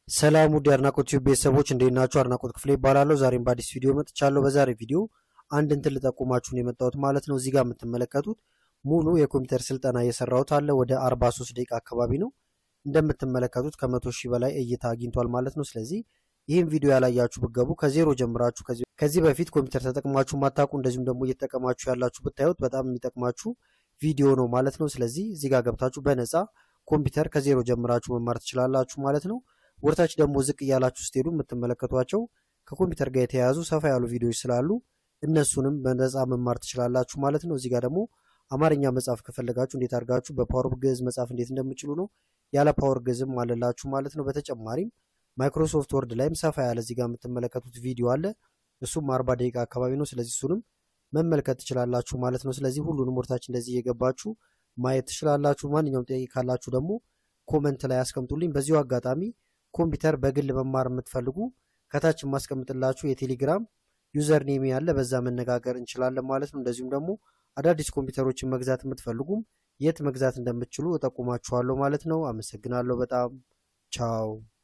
ሰላም ውድ የአድናቆት ቲዩብ ቤተሰቦች እንዴት ናችሁ? አድናቆት ክፍሌ ይባላለሁ። ዛሬም በአዲስ ቪዲዮ መጥቻለሁ። በዛሬ ቪዲዮ አንድ እንትን ልጠቁማችሁ ነው የመጣሁት ማለት ነው። እዚህ ጋር የምትመለከቱት ሙሉ የኮምፒውተር ስልጠና እየሰራሁት አለ። ወደ 43 ደቂቃ አካባቢ ነው እንደምትመለከቱት ከመቶ ሺህ በላይ እይታ አግኝቷል ማለት ነው። ስለዚህ ይህም ቪዲዮ ያላያችሁ ብገቡ ከዜሮ ጀምራችሁ ከዚህ በፊት ኮምፒውተር ተጠቅማችሁ ማታውቁ እንደዚሁም ደግሞ እየተጠቀማችሁ ያላችሁ ብታዩት በጣም የሚጠቅማችሁ ቪዲዮ ነው ማለት ነው። ስለዚህ እዚህ ጋር ገብታችሁ በነፃ ኮምፒውተር ከዜሮ ጀምራችሁ መማር ትችላላችሁ ማለት ነው። ወርታች ደግሞ ዝቅ እያላችሁ ስትሄዱ የምትመለከቷቸው ከኮምፒውተር ጋር የተያያዙ ሰፋ ያሉ ቪዲዮዎች ስላሉ እነሱንም በነፃ መማር ትችላላችሁ ማለት ነው። እዚህ ጋር ደግሞ አማርኛ መጻፍ ከፈለጋችሁ እንዴት አድርጋችሁ በፓወር ግዕዝ መጻፍ እንዴት እንደምችሉ ነው። ያለ ፓወር ግዕዝም አለላችሁ ማለት ነው። በተጨማሪም ማይክሮሶፍት ወርድ ላይም ሰፋ ያለ እዚህ ጋር የምትመለከቱት ቪዲዮ አለ። እሱም አርባ ደቂቃ አካባቢ ነው። ስለዚህ እሱንም መመልከት ትችላላችሁ ማለት ነው። ስለዚህ ሁሉንም ወርታች እንደዚህ እየገባችሁ ማየት ትችላላችሁ። ማንኛውም ጥያቄ ካላችሁ ደግሞ ኮመንት ላይ አስቀምጡልኝ። በዚሁ አጋጣሚ ኮምፒውተር በግል መማር የምትፈልጉ ከታች የማስቀምጥላችሁ የቴሌግራም ዩዘር ኔም ያለ በዛ መነጋገር እንችላለን ማለት ነው። እንደዚሁም ደግሞ አዳዲስ ኮምፒውተሮችን መግዛት የምትፈልጉም የት መግዛት እንደምትችሉ እጠቁማችኋለሁ ማለት ነው። አመሰግናለሁ በጣም ቻው።